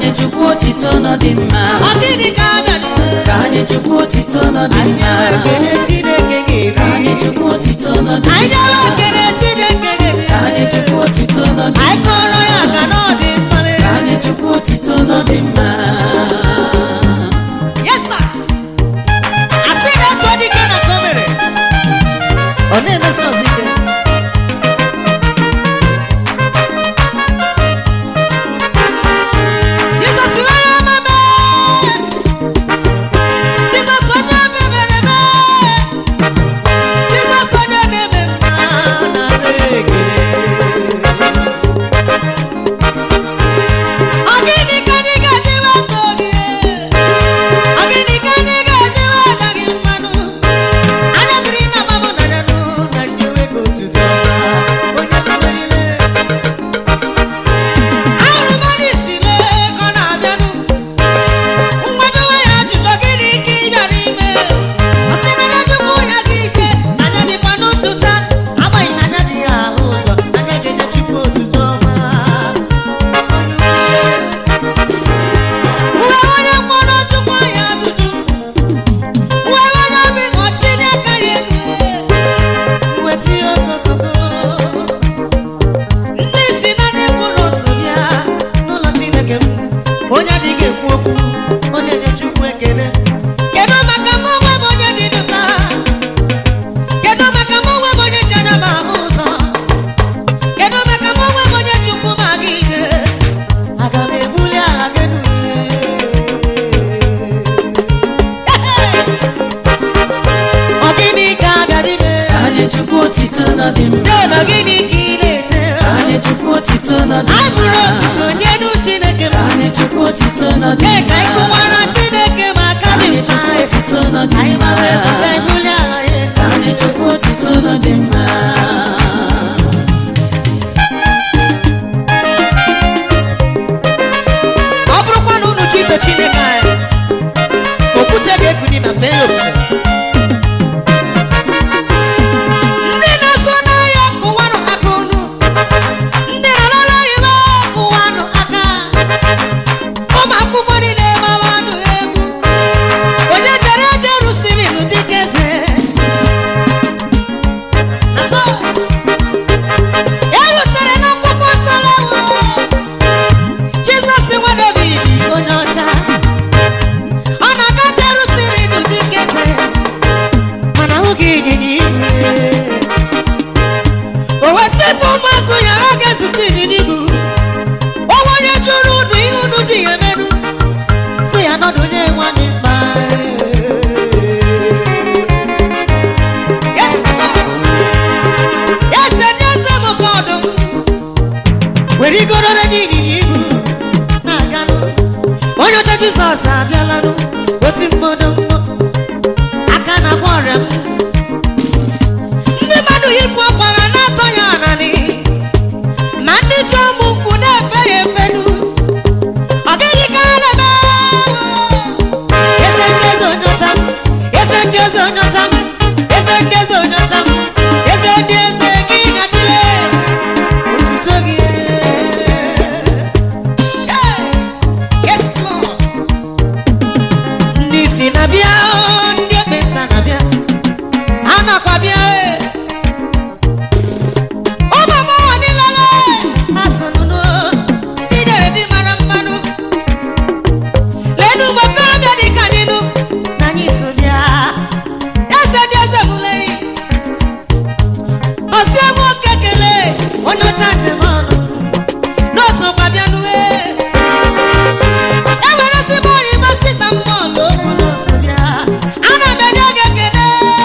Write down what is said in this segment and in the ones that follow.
anyị chukwu otito nọ dị mma ọ gịnị ka a bịara ka anyị chukwu otito nọ dị anyị mma nyere ekele chineke ka anyị ga-eri chukwu otito nọ dị anyị nyere mma ekele chineke ka anyị ga-eri chukwu otito nọ dị anyị mma kọrọ ya ka na ọ dị mkpali ka anyị chukwu otito nọ dị mma Yes, sir. asị na etu ọ dị ike na ka o mere ọ na-emesi ọzọ ike Jizọs onye ọma mee Jizọs onye obi mere mee Jizọs onye na-eme mma na ekele Ọ gịnị ka anyị ga-eji weta gị? Ọ gịnị ka anyị ga-eji weta gị mmanụ? Anya mmiri na-agbabụ na nyanụ na ndị nwoke otuto ọma, onye meriri. Ahụrụ m onye isi lee ka ọ na-abịanụ. Mgbadowe ya ajụjụ gịnị ka ị bịara ime? Ọ sị na anya Chukwu ya gị ije, anya dịkwa n'ụtụta, agbanyeghị na anya dị ya ahụ ụzọ, anya ga-enye Chukwu otuto ọma. Uwe onye mkpọrọ Chukwu ya ajụjụ. Uwe onye obi ọchị n'aka ya elu. Weta ihe ogogogo. Ndị si na ndị mkpụrụ so ya n'ụlọ Chineke m. Onye adịghị ekwu okwu, ọ na-enye Chukwu ekele. Kedu maka mụ onwe m onye dị ndụta? Kedu maka mụ onwe m onye ji anya m ahụ ụzọ? Kedu maka mụ onwe m onye Chukwu ma aga ije? Aga m ebuli aha gị elu. Ọ gịnị ka a bịara ime? ka anyị chukwu otito nọ dị mma Dee na gịnị ka ị na-ete? ka anyị chukwu otito nọ dị Anyị bụrụ mma otuto nye nụ Chineke m. ka anyị chukwu otito nọ dị Ee, ka anyị mma kụwara Chineke ma aka ka dị anyị mma. chukwu otito nọ dị Anyị mma gbawara ebube ebuli aha ya elu. ka anyị chukwu otito nọ dị mma ọ bụrụkwa na unu chito chineke anyị okwute ga-ekuni ma fee ya ofufe ndị na-eso n'ahịa kụwanụ aka unu ndị na-alala oyibo kụwanụ aka ụmụ akwụkwọ niile gbawanụ egwu onye jere eje rụsiri ilu dịka eze na so e rutere n'akwụkwọ nsọ lawo Jizọs nwa David onye ọcha ọ na-aga Jerusalem dịka eze mana oge ịnyịnya ibu o wesịpụ ụmụazụ ya ha ga-ezute ịnyịnya ibu onwe onye jụrụ unu ihe unu ji ya emerụ si ya nọdụ onye nwanne mma Yes, Lord. Yes, and yes, I'm a God. were igorore n'ịnyịnya ibu na-aganụ onye ọcha jizọs abịalanụ otu mmodo mmo aka na-agba ọrịa m ndị mmadụ yipụ ọkwara na-atọ ya ananị ma ndị ji ụmụ nkwụ na-efe ya efenu ọ gịnị ka ha na-eme eze ndị eze onye ọcha m eze ndị eze onye ọcha m eze ndị eze onye ọcha m eze ndị eze gị gachile otuto gị Hey! Yes, Lord. ndị si na-abịa ndị ekpenta na-abịa ha nakwa bịa e. ụmụ agbọghọ niile ha so n'udo ndị nyere di mara mmanụ leenụ ụmụ okorobịa dị ka anyị nụ na anyị so bịa eze dị eze mụle ọsị ebe oke kele onye ọcha njem ọnụ n'osokwa bịanue enwere ezigbo onye masị ta mmụọ okwu n'oso bịa ana m enye gị ekele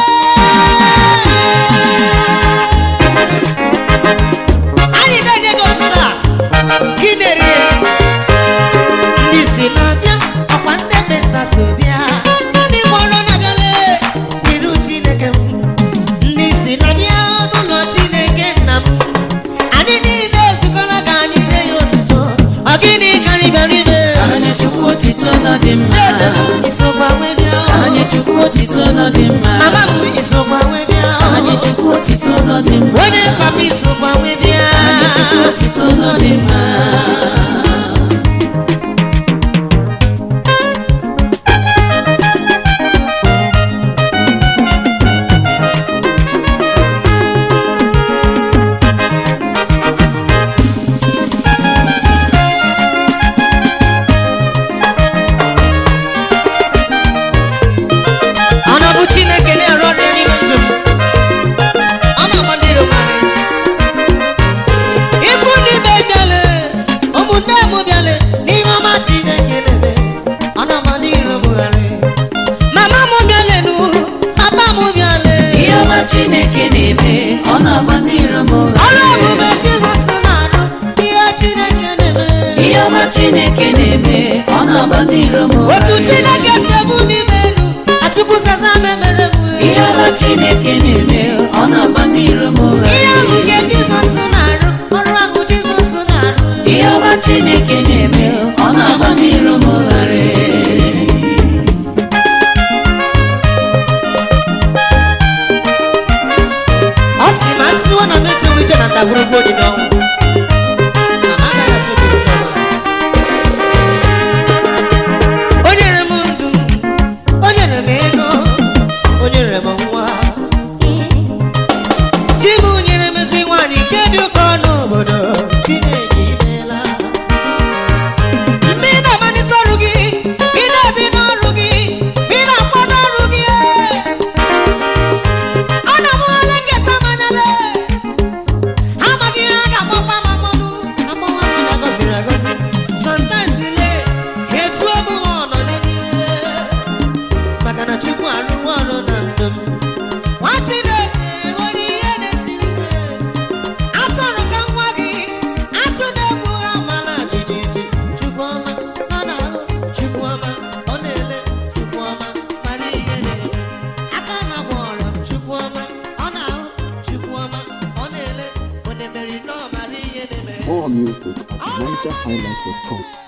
anyị na-enye gị otuto a gị na-eri ndị si na-abịa ọkwa ndị ekpenta so bịa ndị gbọrọ na-abịale n'iru chineke m ndị si na-abịa n'ụlọ chineke nna m anyị niile ezukọla ka anyị nye ya otuto ọ gịnị ka anyị bịara ime ka anyị chukwu otito nọ dị mma Dede m isokwa wee bịa ka anyị chukwu otito nọ dị mma mama m isokwa wee bịa ka anyị chukwu otito nọ dị mma onye papa isokwa wee bịa ka anyị chukwu otito nọ dị mma chineke na-eme ọ na-agba ndị iro m ọrụ oghere ebube jizọs na-arụ ihe chineke na-eme ihe ọma chineke na-eme ọ na-agba ndị iro m otu oghere chineke sebu n'ime elu achukwu zaza memere m ihe ọma chineke na-eme ọ na-agba ndị iro m ihe ahụ oghere nke jizọs na-arụ ọrụ ahụ jizọs na-arụ ihe ọma chineke na-eme ọ na-agba ndị iro m oghere ọ sị ma ntụwa na mechewu iche na ndagwurugwu dị n'ọnwụ Na m agaghị atụ egwu nke ọbụla. o nyere m ndụ o nyere m ego o nyere m nwa chi m nyere m ezi nwaanyị nke dị ụkọ n'obodo chineke imeela mgbe ị na-amalite ọrụ gị mgbe ị na-ebi n'ọrụ gị mgbe ị na-akwado ọrụ gị ana m ole nketa manyere amaghị ihe a ga-agbakwa ma mmanụ agbawa gị na gọziri agọzi sometimes le etu omu ha ọnọ n'eluigwe maka na chukwu arụrụ ọrụ na ndụ m nwa chineke nwere ihe na-esiri ike atụrụ ka nwa gị atụ na-egbu ha mala jijiji chukwu ọma ọ na-ahụ chukwu ọma ọ na-ele chukwu ọma mara ihe na-eme aka na-agba ọrịa chukwu ọma ọ na-ahụ chukwu ọma ọ na-ele onye meri nọọ mara ihe na-eme More music at NigerHighlife.com.